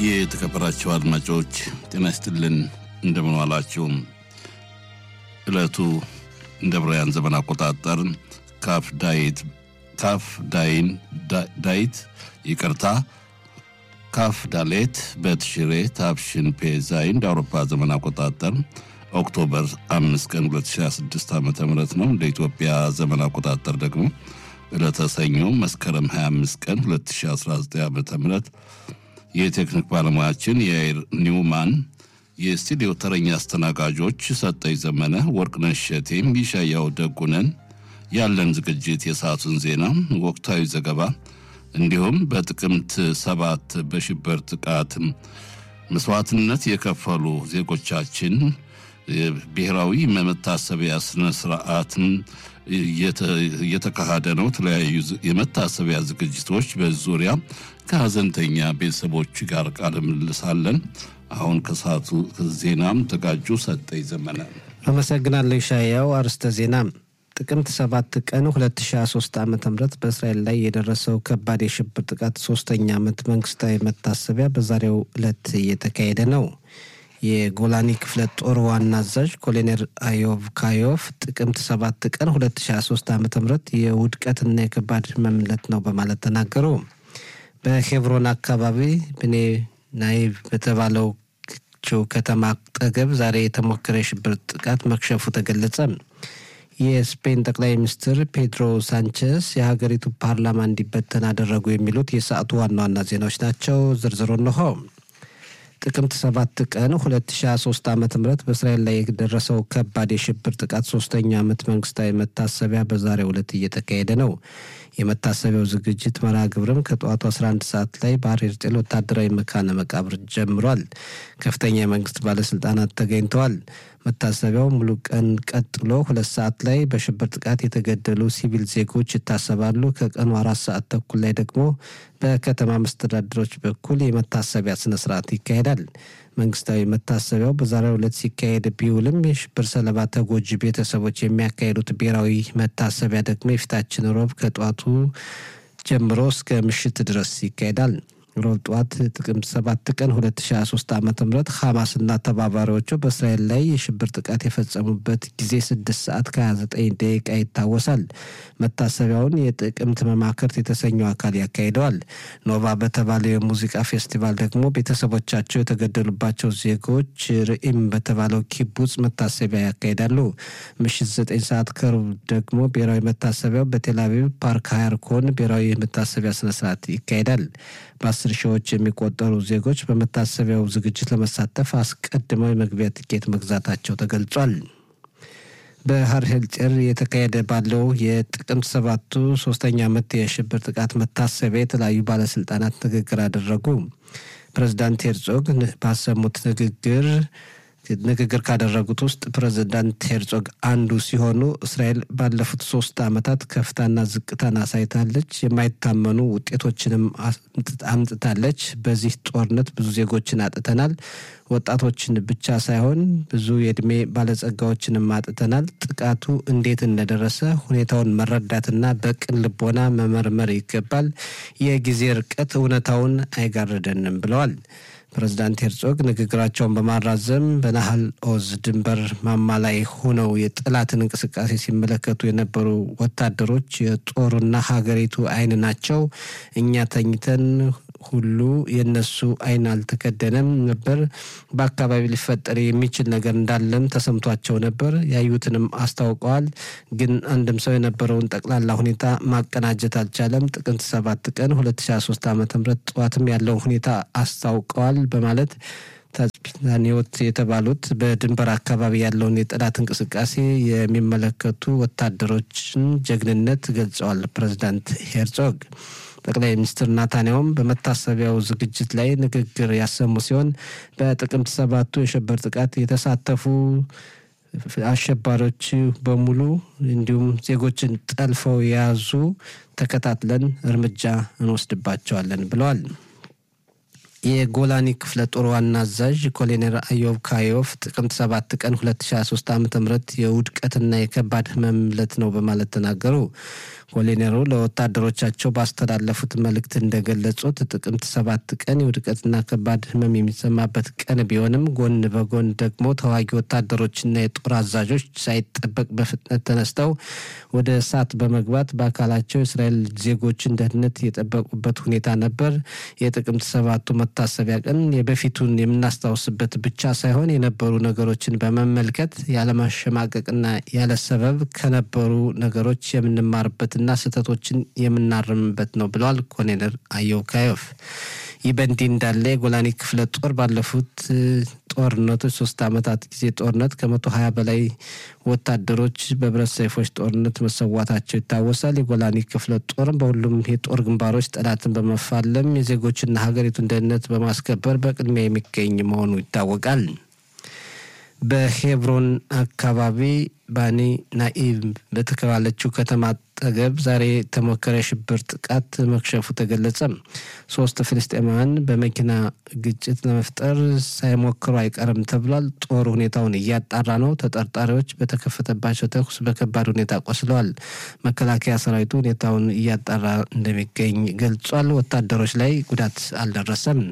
የተከበራችሁ አድማጮች ጤና ይስጥልን፣ እንደምን ዋላችሁ። ዕለቱ እንደ ብራያን ዘመን አቆጣጠር ካፍ ዳይት ካፍ ዳይን ዳይት ይቅርታ ካፍ ዳሌት በትሽሬ ታብሽን ፔዛይ እንደ አውሮፓ ዘመን አቆጣጠር ኦክቶበር አምስት ቀን 2026 ዓ ም ነው። እንደ ኢትዮጵያ ዘመን አቆጣጠር ደግሞ ዕለተ ሰኞ መስከረም 25 ቀን 2019 ዓ ም የቴክኒክ ባለሙያችን የአይር ኒውማን የስቱዲዮ ተረኛ አስተናጋጆች ሰጠኝ ዘመነ፣ ወርቅነሽ እሸቴም፣ ይሻያው ደጉነን። ያለን ዝግጅት የሰዓቱን ዜና፣ ወቅታዊ ዘገባ እንዲሁም በጥቅምት ሰባት በሽብር ጥቃት መስዋዕትነት የከፈሉ ዜጎቻችን ብሔራዊ መታሰቢያ ስነ ስርዓትን እየተካሄደ ነው። የተለያዩ የመታሰቢያ ዝግጅቶች በዙሪያ ከሀዘንተኛ ቤተሰቦች ጋር ቃለ ምልልሳለን። አሁን ከሰዓቱ ዜናም ተጋጁ ሰጠኝ ዘመነ። አመሰግናለሁ ሻያው። አርስተ ዜና ጥቅምት ሰባት ቀን 2023 ዓ ም በእስራኤል ላይ የደረሰው ከባድ የሽብር ጥቃት ሶስተኛ ዓመት መንግስታዊ መታሰቢያ በዛሬው ዕለት እየተካሄደ ነው። የጎላኒ ክፍለ ጦር ዋና አዛዥ ኮሎኔል አዮቭ ካዮቭ ጥቅምት ሰባት ቀን 2023 ዓ ም የውድቀትና የከባድ ህመም ዕለት ነው በማለት ተናገሩ። በሄብሮን አካባቢ ብኔ ናይቭ በተባለው ከተማ አጠገብ ዛሬ የተሞከረ የሽብር ጥቃት መክሸፉ ተገለጸ። የስፔን ጠቅላይ ሚኒስትር ፔድሮ ሳንቼስ የሀገሪቱ ፓርላማ እንዲበተን አደረጉ። የሚሉት የሰዓቱ ዋና ዋና ዜናዎች ናቸው። ዝርዝሩ እንሆ። ጥቅምት ሰባት ቀን 2023 ዓ ም በእስራኤል ላይ የደረሰው ከባድ የሽብር ጥቃት ሶስተኛ ዓመት መንግስታዊ መታሰቢያ በዛሬው ዕለት እየተካሄደ ነው። የመታሰቢያው ዝግጅት መርሃ ግብርም ከጠዋቱ 11 ሰዓት ላይ ባህር ኤርጤል ወታደራዊ መካነ መቃብር ጀምሯል። ከፍተኛ የመንግስት ባለስልጣናት ተገኝተዋል። መታሰቢያው ሙሉ ቀን ቀጥሎ ሁለት ሰዓት ላይ በሽብር ጥቃት የተገደሉ ሲቪል ዜጎች ይታሰባሉ። ከቀኑ አራት ሰዓት ተኩል ላይ ደግሞ በከተማ መስተዳድሮች በኩል የመታሰቢያ ስነስርዓት ይካሄዳል። መንግስታዊ መታሰቢያው በዛሬው ዕለት ሲካሄድ ቢውልም የሽብር ሰለባ ተጎጂ ቤተሰቦች የሚያካሄዱት ብሔራዊ መታሰቢያ ደግሞ የፊታችን ሮብ ከጠዋቱ ጀምሮ እስከ ምሽት ድረስ ይካሄዳል። ሮብ ጠዋት ጥቅምት ሰባት ቀን 2023 ዓ ም ሐማስና ተባባሪዎቹ በእስራኤል ላይ የሽብር ጥቃት የፈጸሙበት ጊዜ 6 ሰዓት ከ29 ደቂቃ ይታወሳል። መታሰቢያውን የጥቅምት መማክርት የተሰኘው አካል ያካሂደዋል። ኖቫ በተባለው የሙዚቃ ፌስቲቫል ደግሞ ቤተሰቦቻቸው የተገደሉባቸው ዜጎች ርኢም በተባለው ኪቡጽ መታሰቢያ ያካሂዳሉ። ምሽት 9 ሰዓት ከሩብ ደግሞ ብሔራዊ መታሰቢያው በቴልአቪቭ ፓርክ ሃያርኮን ብሔራዊ መታሰቢያ ስነስርዓት ይካሄዳል። በአስር ሺዎች የሚቆጠሩ ዜጎች በመታሰቢያው ዝግጅት ለመሳተፍ አስቀድመው የመግቢያ ትኬት መግዛታቸው ተገልጿል። በሀር ሄልጤር የተካሄደ ባለው የጥቅምት ሰባቱ ሶስተኛ ዓመት የሽብር ጥቃት መታሰቢያ የተለያዩ ባለስልጣናት ንግግር አደረጉ። ፕሬዚዳንት ሄርጾግ ባሰሙት ንግግር ንግግር ካደረጉት ውስጥ ፕሬዚዳንት ሄርጾግ አንዱ ሲሆኑ እስራኤል ባለፉት ሶስት ዓመታት ከፍታና ዝቅታን አሳይታለች፣ የማይታመኑ ውጤቶችንም አምጥታለች። በዚህ ጦርነት ብዙ ዜጎችን አጥተናል። ወጣቶችን ብቻ ሳይሆን ብዙ የእድሜ ባለጸጋዎችንም አጥተናል። ጥቃቱ እንዴት እንደደረሰ ሁኔታውን መረዳትና በቅን ልቦና መመርመር ይገባል። የጊዜ ርቀት እውነታውን አይጋርደንም ብለዋል። ፕሬዚዳንት ሄርጾግ ንግግራቸውን በማራዘም በናህል ኦዝ ድንበር ማማ ላይ ሆነው የጠላትን እንቅስቃሴ ሲመለከቱ የነበሩ ወታደሮች የጦሩና ሀገሪቱ ዓይን ናቸው። እኛ ተኝተን ሁሉ የነሱ ዓይን አልተከደነም ነበር። በአካባቢ ሊፈጠር የሚችል ነገር እንዳለም ተሰምቷቸው ነበር። ያዩትንም አስታውቀዋል። ግን አንድም ሰው የነበረውን ጠቅላላ ሁኔታ ማቀናጀት አልቻለም። ጥቅምት ሰባት ቀን 2023 ዓ ም ጠዋትም ያለውን ሁኔታ አስታውቀዋል በማለት ታስፒታኒዎት የተባሉት በድንበር አካባቢ ያለውን የጠላት እንቅስቃሴ የሚመለከቱ ወታደሮችን ጀግንነት ገልጸዋል። ፕሬዚዳንት ሄርጾግ ጠቅላይ ሚኒስትር ናታንያውም በመታሰቢያው ዝግጅት ላይ ንግግር ያሰሙ ሲሆን በጥቅምት ሰባቱ የሽብር ጥቃት የተሳተፉ አሸባሪዎች በሙሉ እንዲሁም ዜጎችን ጠልፈው የያዙ ተከታትለን እርምጃ እንወስድባቸዋለን ብለዋል። የጎላኒ ክፍለ ጦር ዋና አዛዥ ኮሎኔል አዮብ ካዮቭ ጥቅምት ሰባት ቀን 2023 ዓ ም የውድቀትና የከባድ ህመም ዕለት ነው በማለት ተናገሩ። ኮሎኔሉ ለወታደሮቻቸው ባስተላለፉት መልእክት እንደገለጹት ጥቅምት ሰባት ቀን የውድቀትና ከባድ ሕመም የሚሰማበት ቀን ቢሆንም ጎን በጎን ደግሞ ተዋጊ ወታደሮችና የጦር አዛዦች ሳይጠበቅ በፍጥነት ተነስተው ወደ እሳት በመግባት በአካላቸው የእስራኤል ዜጎችን ደህንነት የጠበቁበት ሁኔታ ነበር። የጥቅምት ሰባቱ መታሰቢያ ቀን የበፊቱን የምናስታውስበት ብቻ ሳይሆን የነበሩ ነገሮችን በመመልከት ያለማሸማቀቅና ያለ ሰበብ ከነበሩ ነገሮች የምንማርበትና ስህተቶችን የምናርምበት ነው ብለዋል ኮሎኔል አየው ካዮፍ። ይህ በእንዲህ እንዳለ የጎላኒ ክፍለ ጦር ባለፉት ጦርነቶች ሶስት ዓመታት ጊዜ ጦርነት ከመቶ ሀያ በላይ ወታደሮች በብረት ሰይፎች ጦርነት መሰዋታቸው ይታወሳል። የጎላኒ ክፍለ ጦርም በሁሉም የጦር ግንባሮች ጠላትን በመፋለም የዜጎችና ሀገሪቱን ደህንነት በማስከበር በቅድሚያ የሚገኝ መሆኑ ይታወቃል። በሄብሮን አካባቢ ባኒ ናኢብ በተባለችው ከተማ አጠገብ ዛሬ የተሞከረ የሽብር ጥቃት መክሸፉ ተገለጸ። ሶስት ፍልስጤማውያን በመኪና ግጭት ለመፍጠር ሳይሞክሩ አይቀርም ተብሏል። ጦር ሁኔታውን እያጣራ ነው። ተጠርጣሪዎች በተከፈተባቸው ተኩስ በከባድ ሁኔታ ቆስለዋል። መከላከያ ሰራዊቱ ሁኔታውን እያጣራ እንደሚገኝ ገልጿል። ወታደሮች ላይ ጉዳት አልደረሰም።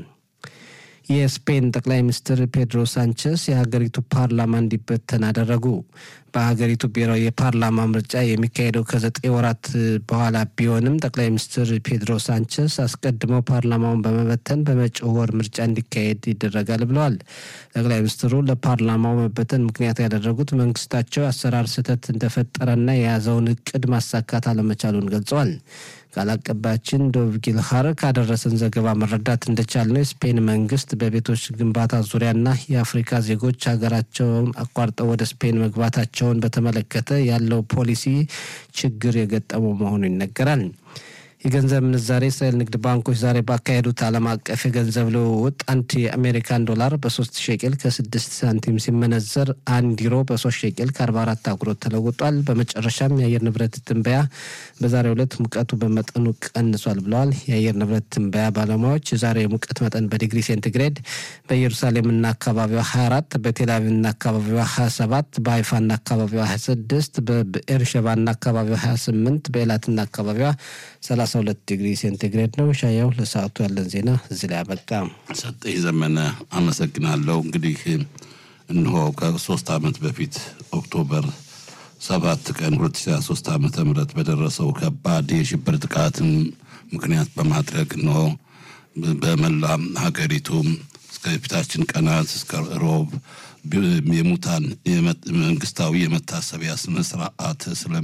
የስፔን ጠቅላይ ሚኒስትር ፔድሮ ሳንቸስ የሀገሪቱ ፓርላማ እንዲበተን አደረጉ። በሀገሪቱ ብሔራዊ የፓርላማ ምርጫ የሚካሄደው ከዘጠኝ ወራት በኋላ ቢሆንም ጠቅላይ ሚኒስትር ፔድሮ ሳንቸስ አስቀድመው ፓርላማውን በመበተን በመጪው ወር ምርጫ እንዲካሄድ ይደረጋል ብለዋል። ጠቅላይ ሚኒስትሩ ለፓርላማው መበተን ምክንያት ያደረጉት መንግስታቸው አሰራር ስህተት እንደፈጠረና የያዘውን እቅድ ማሳካት አለመቻሉን ገልጸዋል። ቃል አቀባያችን ዶቭ ጊልሃር ካደረሰን ዘገባ መረዳት እንደቻልነው የስፔን መንግስት በቤቶች ግንባታ ዙሪያና የአፍሪካ ዜጎች ሀገራቸውን አቋርጠው ወደ ስፔን መግባታቸውን በተመለከተ ያለው ፖሊሲ ችግር የገጠመው መሆኑ ይነገራል። የገንዘብ ምንዛሬ እስራኤል ንግድ ባንኮች ዛሬ ባካሄዱት ዓለም አቀፍ የገንዘብ ልውውጥ አንድ የአሜሪካን ዶላር በሶስት ሼቄል ከስድስት ሳንቲም ሲመነዘር አንድ ዩሮ በሶስት ሼቄል ከአርባ አራት አጉሮት ተለውጧል። በመጨረሻም የአየር ንብረት ትንበያ በዛሬው ዕለት ሙቀቱ በመጠኑ ቀንሷል ብለዋል። የአየር ንብረት ትንበያ ባለሙያዎች የዛሬ የሙቀት መጠን በዲግሪ ሴንቲግሬድ በኢየሩሳሌምና አካባቢዋ 24፣ በቴልአቪቭና አካባቢዋ 27፣ በሀይፋና አካባቢዋ 26፣ በብኤርሸባና አካባቢዋ 28፣ በኤላትና አካባቢዋ 32 ዲግሪ ሴንቲግሬድ ነው። ሻያው ለሰዓቱ ያለን ዜና እዚህ ላይ አበቃ። ሰጠኝ ዘመነ አመሰግናለሁ። እንግዲህ እንሆ ከሶስት ዓመት በፊት ኦክቶበር ሰባት ቀን 2023 ዓመተ ምህረት በደረሰው ከባድ የሽብር ጥቃትን ምክንያት በማድረግ እንሆ በመላ ሀገሪቱ እስከ ፊታችን ቀናት እስከ ሮብ የሙታን መንግስታዊ የመታሰቢያ ስነ ስርዓት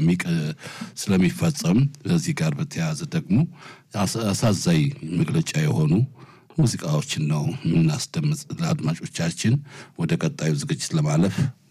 ስለሚፈጸም ከዚህ ጋር በተያያዘ ደግሞ አሳዛኝ መግለጫ የሆኑ ሙዚቃዎችን ነው የምናስደምጥ ለአድማጮቻችን። ወደ ቀጣዩ ዝግጅት ለማለፍ